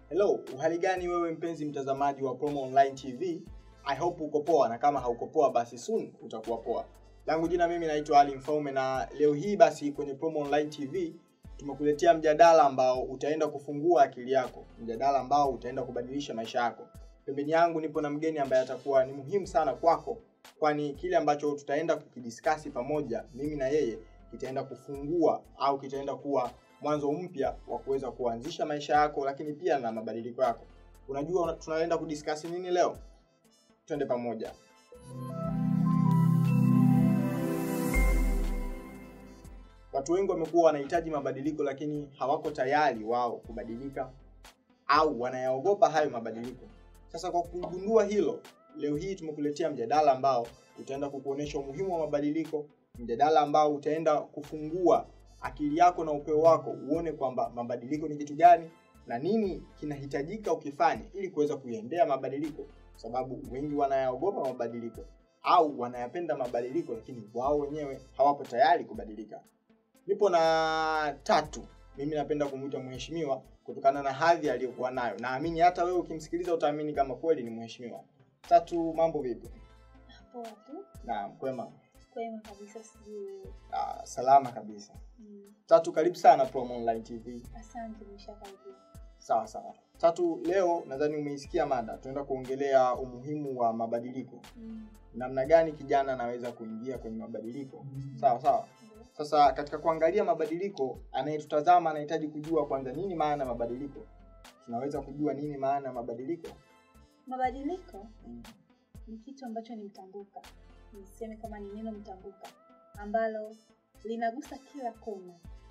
Hello, uhali gani wewe mpenzi mtazamaji wa Promo Online TV? I hope uko poa na kama hauko poa basi soon utakuwa poa. Langu jina mimi naitwa Ali Mfaume na leo hii basi kwenye Promo Online TV tumekuletea mjadala ambao utaenda kufungua akili yako, mjadala ambao utaenda kubadilisha maisha yako. Pembeni yangu nipo na mgeni ambaye atakuwa ni muhimu sana kwako, kwani kile ambacho tutaenda kukidiskasi pamoja mimi na yeye kitaenda kufungua au kitaenda kuwa mwanzo mpya wa kuweza kuanzisha maisha yako, lakini pia na mabadiliko yako. Unajua una- tunaenda kudiskasi nini leo? Twende pamoja. Watu wengi wamekuwa wanahitaji mabadiliko, lakini hawako tayari wao kubadilika au wanayaogopa hayo mabadiliko. Sasa kwa kugundua hilo, leo hii tumekuletea mjadala ambao utaenda kukuonesha umuhimu wa mabadiliko, mjadala ambao utaenda kufungua akili yako na upeo wako uone kwamba mabadiliko ni kitu gani na nini kinahitajika ukifanye ili kuweza kuiendea mabadiliko, kwa sababu wengi wanayaogopa mabadiliko au wanayapenda mabadiliko, lakini wao wenyewe hawapo tayari kubadilika. Nipo na Tatu, mimi napenda kumwita mheshimiwa kutokana na hadhi aliyokuwa nayo. Naamini hata wewe ukimsikiliza utaamini kama kweli ni mheshimiwa. Tatu, mambo vipi? Poa tu, Naam, kwema. kwema kabisa, sijui wewe. Ah, salama kabisa. Mm, Tatu, karibu sana Promo Online TV. Asante, nimeshakaribia. Sawa sawa. Tatu, leo nadhani umeisikia mada, tunaenda kuongelea umuhimu wa mabadiliko, Mm, namna gani kijana anaweza kuingia kwenye mabadiliko. Sawa sawa. ndio. Sasa katika kuangalia mabadiliko, anayetutazama anahitaji kujua kwanza nini maana ya mabadiliko. Tunaweza kujua nini maana ya mabadiliko? Mabadiliko Mm. ni kitu ambacho ni mtambuka, niseme kama ni neno mtambuka ambalo linagusa kila kona,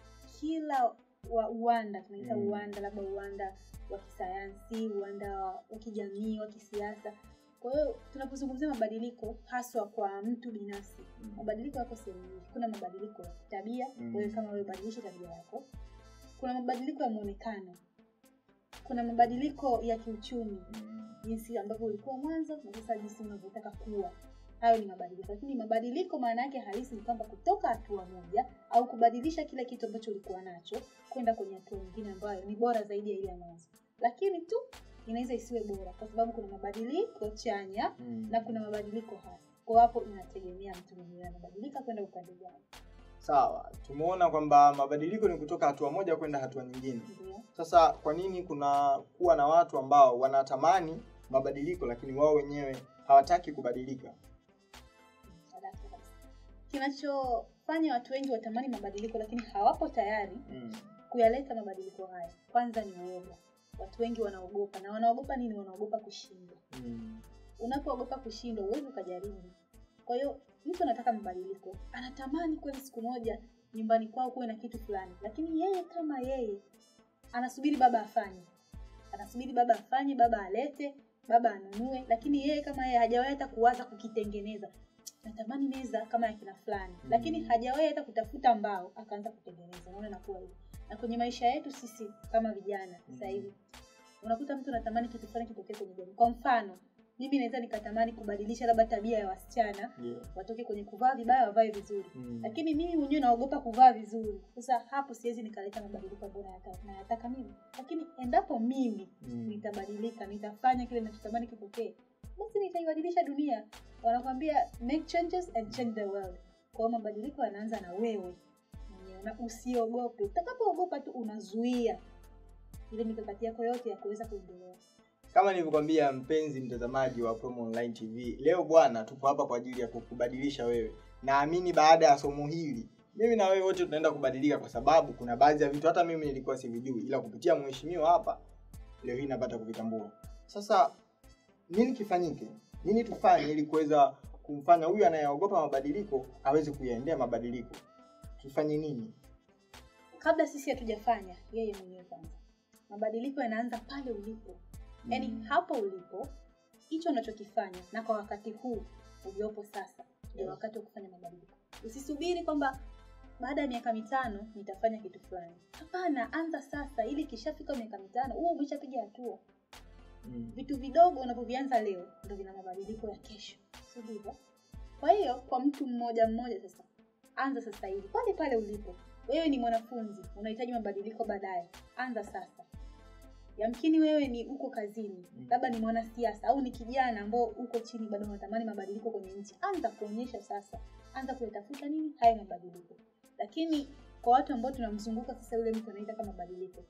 kila wa uwanda tunaita Mm. uwanda, labda uwanda wa kisayansi, uwanda wa wa kijamii, wa kisiasa. Kwa hiyo tunapozungumzia mabadiliko haswa kwa mtu binafsi, mabadiliko yako sehemu nyingi. Kuna mabadiliko ya tabia, Mm. wewe kama wewe ubadilishe tabia yako. Kuna mabadiliko ya muonekano, kuna mabadiliko ya kiuchumi, Mm. jinsi ambavyo ulikuwa mwanzo na sasa jinsi unavyotaka kuwa. Hayo ni mabadiliko, lakini mabadiliko maana yake halisi ni kwamba kutoka hatua moja au kubadilisha kile kitu ambacho ulikuwa nacho kwenda kwenye hatua nyingine ambayo ni bora zaidi ya ile ya mwanzo, lakini tu inaweza isiwe bora, kwa sababu kuna mabadiliko chanya Mm. na kuna mabadiliko hasi. Kwa hapo inategemea mtu mwenyewe anabadilika kwenda upande gani. Sawa, tumeona kwamba mabadiliko ni kutoka hatua moja kwenda hatua nyingine. Ndio. Sasa kwa nini kuna kuwa na watu ambao wanatamani mabadiliko lakini wao wenyewe hawataki kubadilika? Sadaka kabisa. Kinachofanya watu wengi watamani mabadiliko lakini hawapo tayari Mm. kuyaleta mabadiliko haya, kwanza ni uoga. Watu wengi wanaogopa, na wanaogopa nini? Wanaogopa kushindwa. Mm. Unapoogopa kushindwa, huwezi ukajaribu. Kwa hiyo mtu anataka mabadiliko, anatamani kweli siku moja nyumbani kwao kuwe na kitu fulani, lakini yeye kama yeye anasubiri baba afanye, anasubiri baba afanye, baba alete, baba anunue, lakini yeye kama yeye hajawahi hata kuwaza kukitengeneza. Natamani meza kama ya kina fulani, Mm. lakini hajawahi hata kutafuta mbao akaanza kutengeneza. Unaona inakuwa hivyo. Na kwenye maisha yetu sisi kama vijana sasa Mm. hivi unakuta mtu anatamani kitu fulani kitokee kwenye jamii. Kwa mfano, mimi naweza nikatamani kubadilisha labda tabia ya wasichana Ndio. watoke kwenye kuvaa vibaya wavae vizuri, Mm. lakini mimi mwenyewe naogopa kuvaa vizuri. Sasa hapo siwezi nikaleta mabadiliko ambayo nayataka, nayataka mimi, lakini endapo mimi Mm. nitabadilika, nitafanya kile ninachotamani kitokee, basi nitaibadilisha dunia. Wanakwambia make changes and change the world. Kwa hiyo mabadiliko yanaanza na wewe mwenyewe, na usiogope. Utakapoogopa tu unazuia ile mikakati yako yote ya kuweza kuendelea. Kama nilivyokwambia mpenzi mtazamaji wa Promo Online TV, leo bwana, tupo hapa kwa ajili ya kukubadilisha wewe. Naamini baada ya somo hili mimi na wewe wote tunaenda kubadilika, kwa sababu kuna baadhi ya vitu hata mimi nilikuwa sivijui, ila kupitia mheshimiwa hapa leo hii napata kuvitambua. Sasa nini kifanyike? Nini tufanye ili kuweza kumfanya huyu anayeogopa mabadiliko aweze kuyaendea mabadiliko? Tufanye nini? Kabla sisi hatujafanya, yeye mwenyewe kwanza. Mabadiliko yanaanza pale ulipo, yaani Mm. hapo ulipo, hicho unachokifanya na kwa wakati huu uliopo sasa ndio Yes. wakati wa kufanya mabadiliko. Usisubiri kwamba baada ya miaka mitano nitafanya kitu fulani. Hapana, anza sasa, ili ikishafika miaka mitano huo umeshapiga hatua. Mm. Vitu vidogo unavyovianza leo ndio vina mabadiliko ya kesho, si ndivyo? Kwa hiyo kwa mtu mmoja mmoja sasa, anza sasa hivi pale pale ulipo. Wewe ni mwanafunzi, unahitaji mabadiliko baadaye, anza sasa. yamkini wewe ni uko kazini Mm. labda ni mwanasiasa au ni kijana ambao uko chini bado unatamani mabadiliko kwenye nchi anza kuonyesha sasa anza kuyatafuta nini hayo mabadiliko lakini kwa watu ambao tunamzunguka sasa yule mtu anaitaka mabadiliko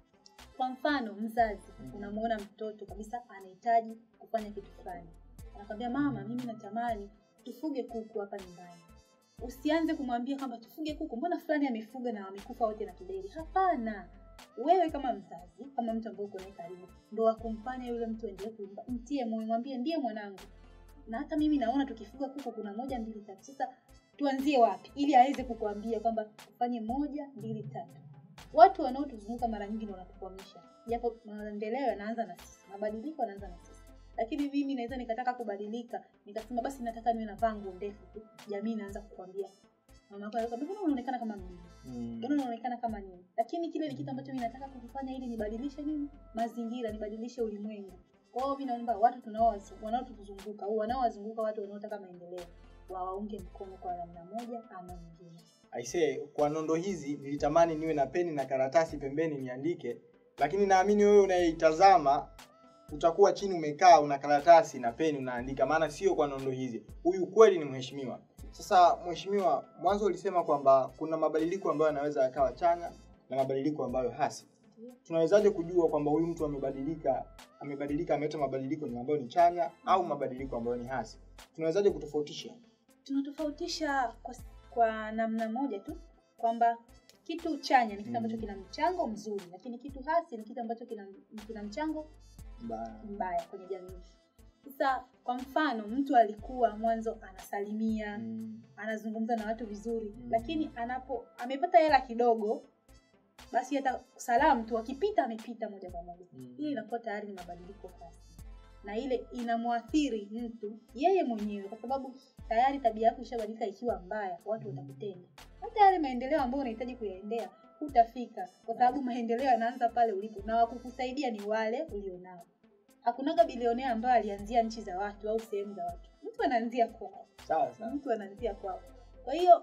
kwa mfano mzazi Mm. unamuona mtoto kabisa anahitaji kufanya kitu fulani anakwambia mama mimi natamani tufuge kuku hapa nyumbani usianze kumwambia kwamba tufuge kuku mbona fulani amefuga na wamekufa wote na kideri hapana wewe kama mzazi kama mtu ambaye uko naye karibu ndo wakumfanya yule mtu endelee kuimba mtie moyo mwambie ndiye mwanangu na hata mimi naona tukifuga kuku kuna moja mbili tatu sasa tuanzie wapi ili aweze kukuambia kwamba tufanye moja mbili tatu watu wanaotuzunguka mara nyingi ndo wanatukwamisha japo maendeleo yanaanza na sisi mabadiliko yanaanza na sisi lakini mimi naweza nikataka kubadilika nikasema basi nataka niwe navaa nguo ndefu tu jamii inaanza kukwambia mama yako anakwambia mbona unaonekana kama mimi Mm. mbona unaonekana kama nini lakini kile ni kitu ambacho mimi nataka kukifanya ili nibadilishe nini mazingira nibadilishe ulimwengu kwa hiyo mi naomba watu tunaowazu- wanaotuzunguka au wanaowazunguka watu wanaotaka maendeleo wawaunge mkono kwa namna moja ama nyingine aisee kwa nondo hizi nilitamani niwe na peni na karatasi pembeni niandike lakini naamini wewe unayeitazama utakuwa chini umekaa una karatasi na peni unaandika maana sio kwa nondo hizi huyu kweli ni mheshimiwa sasa mheshimiwa mwanzo ulisema kwamba kuna mabadiliko ambayo yanaweza yakawa chanya na mabadiliko ambayo hasi tunawezaje kujua kwamba huyu mtu amebadilika amebadilika ameleta mabadiliko ni ambayo ni chanya au mabadiliko ambayo ni hasi tunawezaje kutofautisha tunatofautisha kwa, kwa namna moja tu kwamba kitu chanya ni kitu ambacho Mm. kina mchango mzuri lakini kitu hasi ni kitu ambacho kina, kina mchango Mbaya. mbaya kwenye jamii sasa kwa mfano mtu alikuwa mwanzo anasalimia Mm. anazungumza na watu vizuri Mm. lakini anapo amepata hela kidogo basi hata salamu tu akipita amepita moja kwa moja Mm. hili inakuwa tayari ni mabadiliko hasi na ile inamwathiri mtu yeye mwenyewe kwa sababu tayari tabia yako ishabadilika ikiwa mbaya watu Mm. watakutenda hata yale maendeleo ambayo unahitaji kuyaendea hutafika kwa sababu maendeleo yanaanza pale ulipo na wakukusaidia ni wale ulionao hakunaga bilionea ambayo alianzia nchi za watu au sehemu za watu mtu anaanzia kwao sawa sawa mtu anaanzia kwao kwa hiyo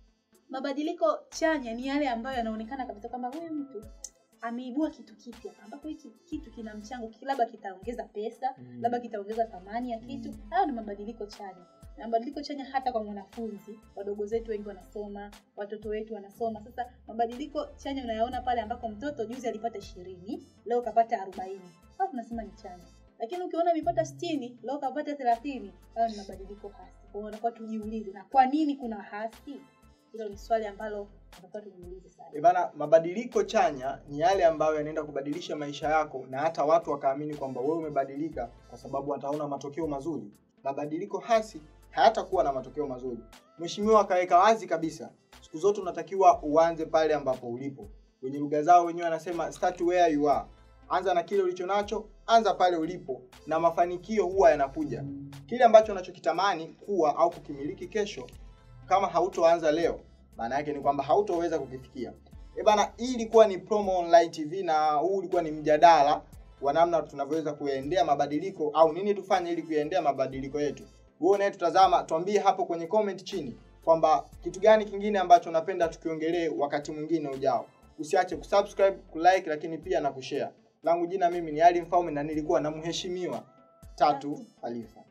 mabadiliko chanya ni yale ambayo yanaonekana kabisa kwamba huyu mtu ameibua kitu kipya ambapo hiki kitu kina mchango ki- labda kitaongeza pesa Mm. labda kitaongeza thamani ya kitu Mm. hayo ni mabadiliko chanya na mabadiliko chanya hata kwa mwanafunzi wadogo zetu wengi wanasoma watoto wetu wanasoma sasa mabadiliko chanya unayaona pale ambako mtoto juzi alipata ishirini leo kapata arobaini au tunasema ni chanya lakini ukiona amepata sitini leo kapata thelathini hayo ni mabadiliko hasi kwa hiyo unakuwa tujiulize na kwa nini kuna hasi hilo ni swali ambalo unakuwa tujiulize sana E bana, mabadiliko chanya ni yale ambayo yanaenda kubadilisha maisha yako na hata watu wakaamini kwamba wewe umebadilika kwa sababu wataona matokeo mazuri. Mabadiliko hasi hayatakuwa na matokeo mazuri. Mheshimiwa akaweka wazi kabisa, siku zote unatakiwa uanze pale ambapo ulipo. Wenye lugha zao wenyewe wanasema start where you are. Anza na kile ulicho nacho, anza pale ulipo, na mafanikio huwa yanakuja. Kile ambacho unachokitamani kuwa au kukimiliki kesho, kama hautoanza leo, maana yake ni kwamba hautoweza kukifikia. E bana, hii ilikuwa ni Promo Online TV na huu ulikuwa ni mjadala wa namna tunavyoweza kuyaendea mabadiliko au nini tufanye ili kuyaendea mabadiliko yetu. Wewe unayetutazama, tuambie hapo kwenye comment chini kwamba kitu gani kingine ambacho unapenda tukiongelee wakati mwingine ujao. Usiache kusubscribe, kulike lakini pia na kushare. Langu jina mimi ni Ali Mfaume na nilikuwa na mheshimiwa Tatu Khalifa.